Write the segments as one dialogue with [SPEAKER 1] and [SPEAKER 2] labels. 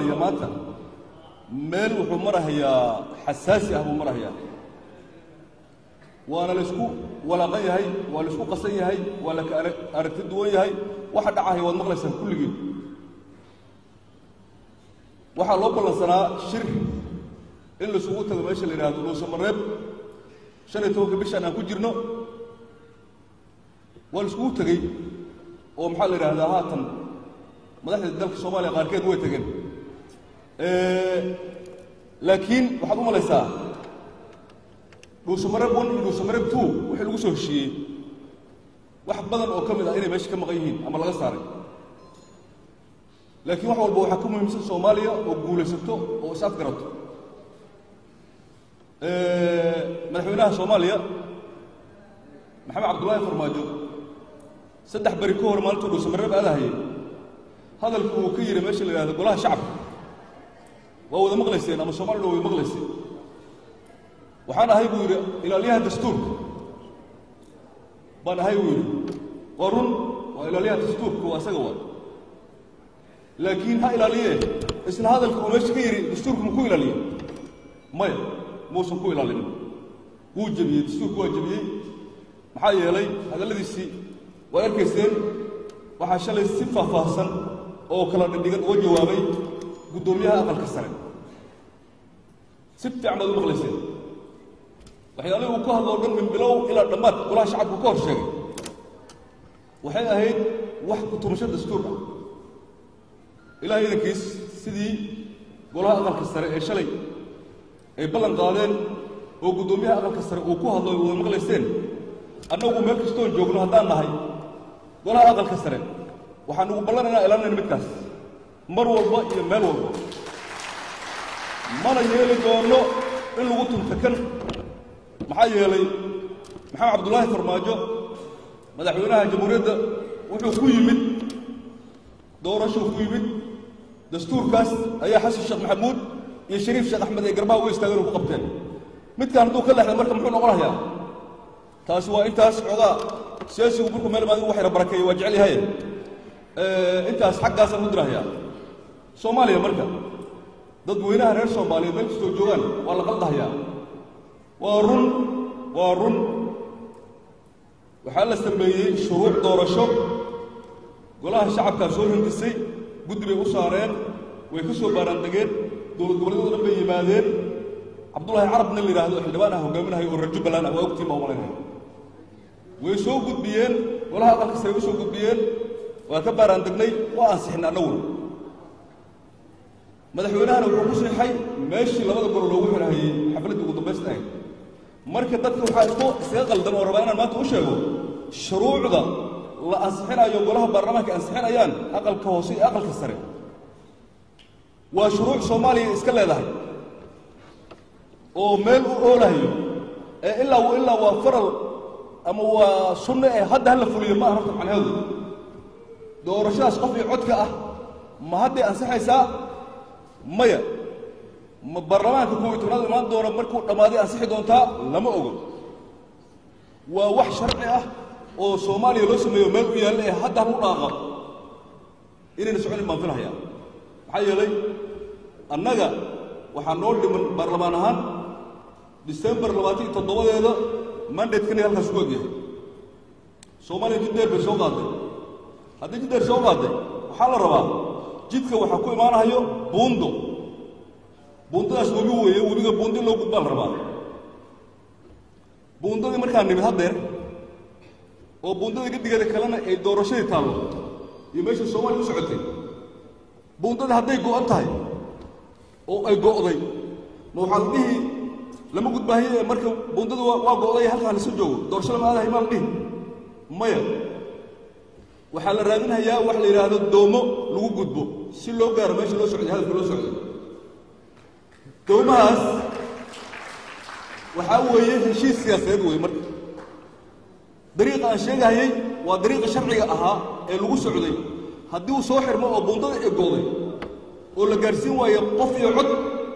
[SPEAKER 1] soomaaliya maanta meel wuxuu marahayaa xasaasi ah buu marahayaa waana laysku walaaqan yahay waa laysku qasan yahay waa la ka aragti duwan yahay waxa dhacahaya waad maqlaysaan kulligiin waxaa loo ballansanaa shir in laisugu tago meesha la yidhahdo dhuusamareeb shan iyo tobanka bishaan aan ku jirno waa laiskugu tegey oo maxaa la yidhahdaa haatan madaxda dalka soomaaliya qaarkeed way tegeen laakiin waxaad u malaysaa dhuusamareeb one iyo dhuusamareeb two wixii lagu soo heshiiyey wax badan oo ka mid ah inay meesha ka maqan yihiin ama laga saaray laakiin wax walba waxaa ka muhiimsan soomaaliya oo guulaysato oo is afgarato madaxweynaha soomaaliya maxamed cabdullaahi farmaajo saddex beri ka hor maalintuu dhuusamareeb aadahayay hadalku uu ka yidhi meesha la yidhahdo golaha shacabka waa wada maqlayseen ama soomaalina way maqlayseen waxaan ahay buu yidhi ilaaliyaha dastuurka baan ahay buu yidhi waa run waa ilaaliyaha dastuurka waa isaga waa laakiin ha ilaaliye isla hadalka uu meesha ka yidhi dastuurku ma ku ilaaliye maya muusan ku ilaalinin wuu jebiyey dastuurku waa jebiyey maxaa yeelay hadalladiisii waad arkayseen waxaa shalay si faahfaahsan oo kala dhindhigan uga jawaabay guddoomiyaha aqalka sare si fiican baad u maqlayseen waxyaalihii uu ka hadlo o dhan min bilow ilaa dhammaad golaha shacabku ka hor sheegay waxay ahayd wax kutumasho dastuur ah ilahay idankiis sidii golaha aqalka sare ee shalay ay ballan qaadeen oo guddoomiyaha aqalka sare uu ku hadlo wada maqlayseen annagu meel kastoon joogno haddaan nahay golaha aqalka sare waxaan ugu ballanaynaa ilaalinayna midkaas mar walba iyo meel walba mana yeeli doono in lagu tunta kan maxaa yeelay maxamed cabdullaahi farmaajo madaxweynaha jamhuuriyadda wuxuu ku yimid doorashuu ku yimid dastuurkaas ayaa xasan sheekh maxamuud iyo shariif sheekh axmed ay garbaha uga istaageen oo ku qabteen midkaan hadduu ka leexda marka muxuu noqonayaa taasi waa intaas xoogaa siyaasigu markuu meel maadigu waxyna barakeeye waa jecel yahay intaas xaggaasaan ku dirahayaa soomaaliya marka dadweynaha reer soomaaliyeed meel kastoo joogaan waa la qaldahayaa waa run waa run waxaa la sameeyey shuruuc doorasho golaha shacabkaa soo hindisay guddi bay u saareen way ka soo baaraandegeen dowlad goboleedyado dhan bay yimaadeen cabdullaahi carab nin la yidhaahdo xildhibaan ah hogaaminahay oo reer jubbaland ah waa ogtiin baa umalaynaya way soo gudbiyeen golaha aqalka sare u soo gudbiyeen waa ka baaraandegnay waa ansixin annaguna madaxweynahana wuxuu ku siixay meeshii labada golo loogu xirahayey xafladdii ugu dambaysta ahayd marka dadka waxaa isku iskaga qaldan oo rabaa inaan maanta u sheego shuruucda la ansixinayo golaha baarlamaanka ansixinayaan aqalka hoose iyo aqalka sare waa shuruuc soomaaliya iska leedahay oo meel u oolahayo ee ilaa ilaa waa faral ama waa sunno ee hadda hala fuliyo ma aha horta macnaheedu doorashadaas qof iyo codka ah ma hadday ansixaysaa maya ma baarlamaanka kuwa iyo tobnaad imaan doona markuu dhammaaday ansixi doontaa lama ogo waa wax sharci ah oo soomaaliya loo sameeyo meel u yaalla ee hadda hal u dhaaqa inayna soconin baan filhayaa maxaa yeelay annaga waxaa noo dhiman baarlamaan ahaan disembar labaatan iyo toddobadeeda mandatekani halkaas ku egyahay soomaaliya jiddeer bay soo qaaday haddii jiddeer soo qaaday waxaa la rabaa jidka waxaa ku imaanahayo buundo buundadaas webi weeye webiga buundi loo gudbaa la rabaa buundadii markaa nimid haddeer oo buundada gedigeeda kalena ay doorashadii taallo iyo meesha soomaaliya u socotay buundadii hadday go'an tahay oo ay go'day ma waxaa la dhihi lama gudbaahiye ee marka buundadu waa go'day halkaa lasu joogo doorashada ma aadahay maa la dhihi maya waxaa la raadinhayaa wax la yidhaahdo doomo lagu gudbo si loo gaaro meesha loo socday hadalka loo socday doomahaas waxaa weeye heshiis siyaasadeed weeye marka dariiqa aan sheegahayey waa dariiqa sharciga ahaa ee lagu socday haddii uu soo xirmo oo buundada egooday oo la gaarhsiin waayo qof iyo cod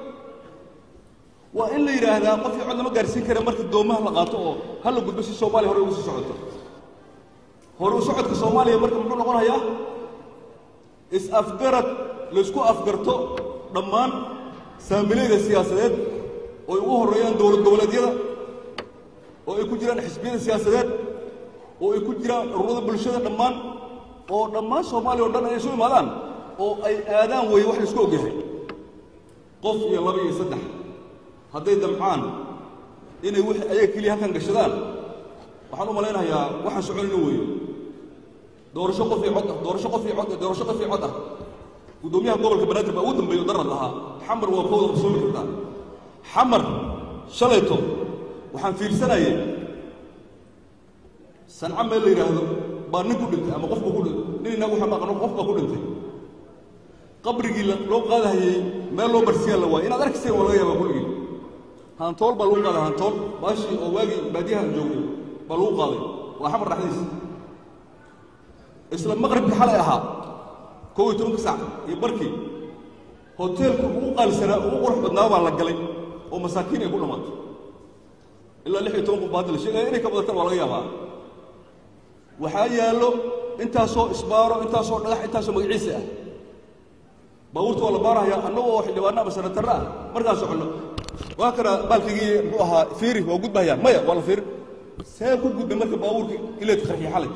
[SPEAKER 1] waa in la yidhaahdaa qof iyo cod lama gaarhsiin kara marka doomaha la qaato oo ha la gudbo si soomaaliya hore ugu sii socoto hore u socodka soomaaliya marka muxuu noqonayaa is-afgarad laysku afgarto dhammaan saamilayda siyaasadeed oo ay ugu horreeyaan dowlad goboleedyada oo ay ku jiraan xisbiyada siyaasadeed oo ay ku jiraan ururada bulshada dhammaan oo dhammaan soomaaliya o dhan ay isu imaadaan oo ay aadaan weeye wax laisku ogyahay qof iyo laba iyo saddex hadday damcaan inay wixii ayaga keliya halkan gashadaan waxaan u malaynayaa waxaan soconayna weeye doorasho qof iyo cod ah doorasho qof iyo cod ah doorasho qof iyo cod ah guddoomiyaha gobolka banaadir baa ugu dambeeyo darad lahaa xamar waa kooda qarsoomi kartaa xamar shalayto waxaan fiirsanayay sanca meel la yidhaahdo baa nin ku dhintay ama qofba ku dhintay nin inagu waxaan aqano qof baa ku dhintay qabrigii loo qaadahayey meel loo barsiyaa la waayay inaad arkayseen waa laga yaabaa kulligii hantool baa lagu qaaday hantool baashii oo waagii baadiyaha aan joognay baa lagu qaaday waa xamar dhexdiisa isla maqribkii xalay ahaa kow iyo tobanka sac iyo barkii hoteelka ugu qaalisanaa ugu qurux badnaa baa la galay oo masaakiin ay ku dhammaatay ilaa lix iyo toban qof baa hadda la sheegaya inay ka badataan waa laga yaabaa waxaa yaallo intaasoo isbaaro intaasoo dhagax intaasoo magaciisa ah baabuurta waa la baarahayaa annagoo xildhibaano ama sanatarra ah markaan soconno waa kana baalkigii muxuu ahaa fiiri waa gudbahayaan maya waa la fiiri see ku gudbay marka baabuurka ileed qarxiya xalay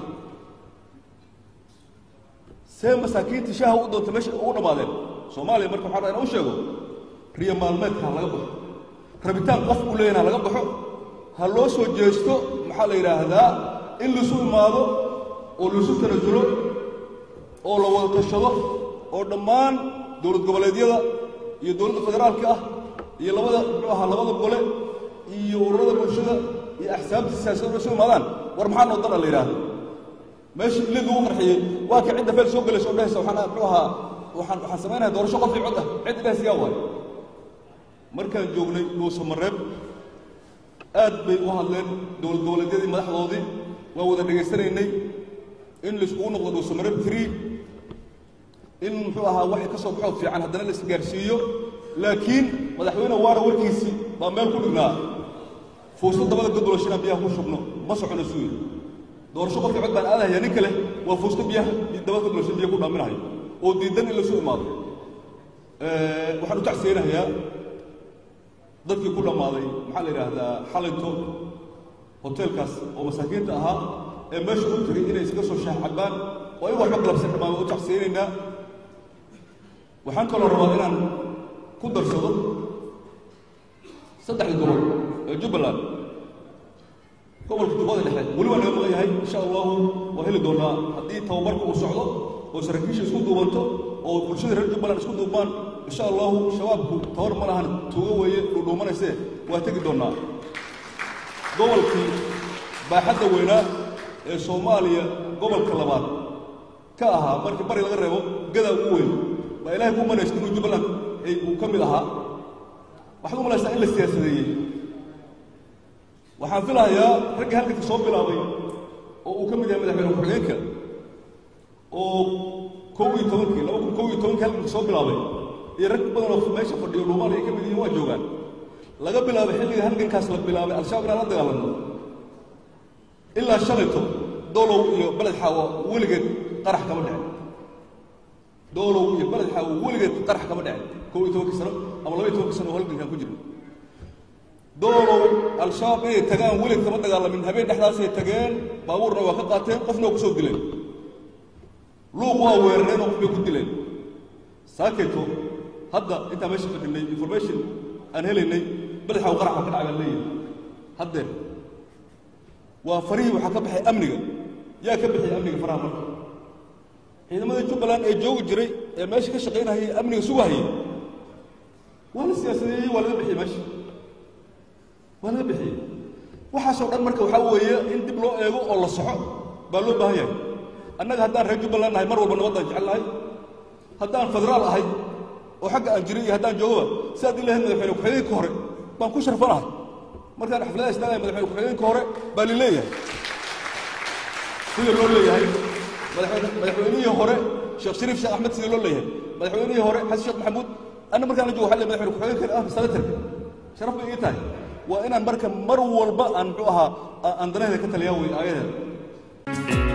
[SPEAKER 1] see masaakiintii shaaha u doonta meesha ugu dhammaadeen soomaaliya marka waxaa inaan u sheego riyo maalmeedka ha laga baxo rabitaan qof u leeyahin ha laga baxo ha loo soo jeesto maxaa la yidhaahdaa in laisu imaado oo laisu tanasulo oo la wada tashado oo dhammaan dowlad goboleedyada iyo dowladda federaalka ah iyo labada muxuu ahaa labada gole iyo ururada bulshada iyo axsaabta siyaasadda isu imaadaan war maxaa noo dana la yidhaahdo meesha ilid lagu qarxiyey waa ka cidda feel soo gelaysa oo dhehaysa waxaan muxuu ahaa waxaan waxaan samaynaya doorasho qof iyo cod ah cid dhehaysa yaa waay markaan joognay dhuusamareeb aad bay u hadleen dowlad goboleedyadii madaxdoodii waa wada dhegaysanaynay in laiskugu noqdo dhuusamareeb tree in muxuu ahaa waxay ka soo baxoo fiican haddana la isgaarsiiyo laakiin madaxweyne waara warkiisii baa meel ku dhignaa fuusto dabada godolo shinaan biyaha ku shubno ma socono suu yidhi doorasho qofkii cod baan aadahaya nin kale waa fuusto biyaha dabada godolo shin biya ku dhaaminahayo oo diidan in lasu imaado waxaan u tacsiyeynahayaa dadkii ku dhammaaday maxaa la yidhaahdaa xalayto hoteelkaas oo masaakiinta ahaa ee meesha u tegay inay iskaga soo shaax cabbaan oo ayagu waxba galabsan dhammaan waa u tacsiyeynaynaa waxaan kaloo rabaa inaan ku darsado saddexda gobol ee jubbaland gobolka jubbada dhexe weli waa naga maqan yahay insha allahu waa heli doonaa haddii tababarka uu socdo oo saraakiisha isku duubanto oo bulshada reer jubbaland isku duubmaan insha allahu shabaabku tabar ma lahan tuugo weeye dhuudhuumanaysee waa tegi doonnaa gobolkii baaxadda weynaa ee soomaaliya gobolka labaad ka ahaa markii bari laga reebo gadaa ugu weyn baa ilaahay ku manaysta inuu jubbaland uu ka mid ahaa waxaad u malaysaa in la siyaasadeeyey waxaan filahayaa raggii halkanka soo bilaabay oo uu ka mid yahay madaxweyne ku-xigeenka oo kow iyo tobankii laba kun kow iyo tobankii halkanka soo bilaabay iyo rag badan oo meesha fadhiyo dhuumaan ay ka mid yihiin waa joogaan laga bilaabay xilliga halgankaas la bilaabay al-shabaab inaan la dagaalanno ilaa shalayto doolow iyo beled xaawo weligeed qarax kama dhicin doolow iyo beled xaawo weligeed qarax kama dhicin kow iyo tobankii sano ama laba iyo tobankii sano oo halgankaan ku jirno doolow al-shabaab inay tagaan welig kama dagaalamin habeen dhexdaasay tageen baabuurna waa ka qaateen qofna waa ku soo dileen luuq waa weerareen oo qof bay ku dileen saakeeto hadda intaan meesha fadhinay information aan helaynay beled xaawo qarax baa ka dhacay baan leeyahay haddeer waa farihii waxaa ka baxay amniga yaa ka bixiyay amniga faraha marka ciidamadii jubbaland ee joogi jiray ee meesha ka shaqaynahayay amniga sugahayay waa la siyaasadeeyey waa laga bixiyey meesha waa laga bixiyey waxaasoo dhan marka waxaa weeye in dib loo eego oo la soxo baa loo baahan yahay annaga haddaan reer jubbaland nahay mar walba nabaddaan jecel nahay haddaan federaal ahay oo xagga aan jiray iyo haddaan joogaba sidaad ilahayd madaxweyne ku-xigeenka hore baan ku sharfanahay markaan xafladaha istaagaya madaxweyne ku-xigeenka hore baa li leeyahay sida loo leeyahay madaxweynihii hore sheekh shariif sheekh axmed sida loo leeyahay madaxweynihii hore xasan sheekh maxamuud anna markaan la joogo waxa le madaxweyne ku-xigeenka ah senatarka sharaf bay ii tahay waa inaan marka mar walba aan muxuu ahaa aan danaheeda ka taliyaa wey aayadeeda